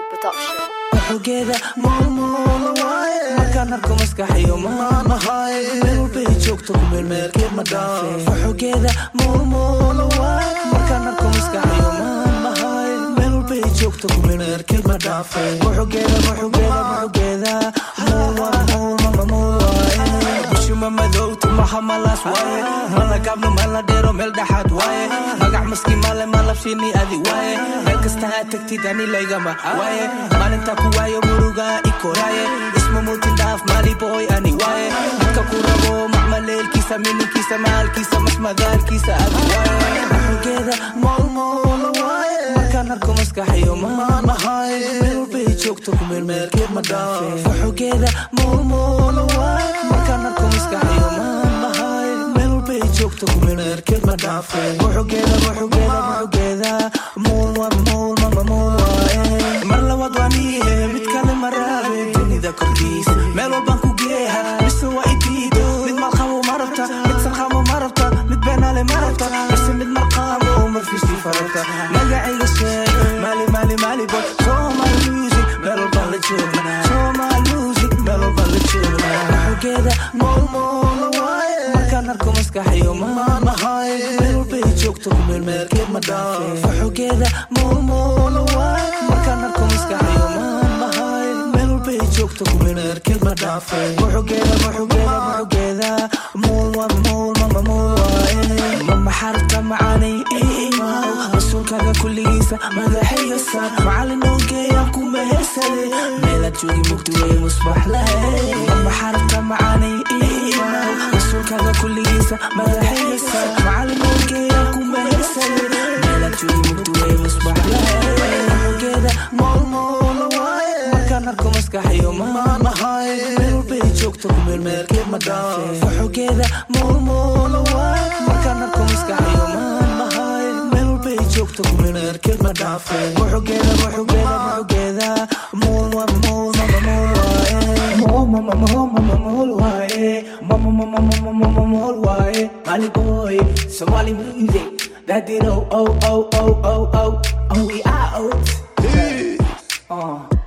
Production. xogeeda maalmool waaye markaan arko maskaxiyo maamahay meel walbay joogto ku meelmeelkeed ma dhaafe xogeeda maalmool waaye markaan arko maskaxiyo maamahay meel walbay joogto ku meelmeelkeed ma dhaafe xogeeda xogeeda xogeeda mool waa mool mama mool waaye bishuma madowtu maha malaas waaye mala gaabno mala dheero meel dhaxaad waaye magac maski male malabshini adi waaye meel kasta aad tagtid ani laygama waaye maalinta ku waayo muruga ikoraaye isma muutin dhaaf maali boy ani waaye dadka ku rabo macmaleelkiisa mininkiisa maalkiisa masmadaalkiisa adi waaye xogeeda moolmool waaye markaan arko maskaxiyo maamahay meel walbay joogto ku meelmeelkeed ma dhaafe xogeeda moolmool waaye markaan arko maskaxiyo maamahay meel walbay joogto ku meelmeelkeed ma dhaafe xogeeda xogeeda xogeeda mool waa mool mama mool waaye mar labaad waa niihe mid kale ma raabe dunida korkiis meel walbaan ku geeha mise waa idiido mid malqabo ma rabta mid salqamo ma rabta mid beenaale ma rabta mise mid marqaamo marfiisi farabta magacayga sheeg maali maali maali boy somal music meel walbaan la joogna somal music meel walbaan la joogna xogeeda mool mool waaye markaan arko maskaxiyo maamahay meel walbay joogto ku meelmeelkeed ma dhaafe xogeeda mool mool waaye markaan arko maskaxiyo maamahay meel walbay joogto ku meelmeelkeed ma dhaafe xogeeda xogeeda xogeeda mool waa mool mama mool waaye mama xarta macaanay iimaw rasuulkaaga kulligiisa madaxaya saar macallin ogeeyaan ku mehersade meelaad joogi mugdi wey musbax lahay mama xarta macaanay iimaw rasuulkaaga kulligiisa madaxaya saar macallin ogeeyaan ku mehersade meelaad joogi mugdi wey musbax lahay xogeeda mool mool waaye markaan arko maskaxiyo maamahay meel walbay joogto ku meelmeelkeed ma dhaafe xogeeda mool mool waaye markaan arko maskaxiyo maamahay meel walbay joogto ku meelmeelkeed ma dhaafe xogeeda xogeeda xogeeda mool waa mool mama mool waaye mool mama mool mama mool waaye mama mama mama mama mool waaye Mali boy Somali music that did oh oh oh oh oh oh oh we out uh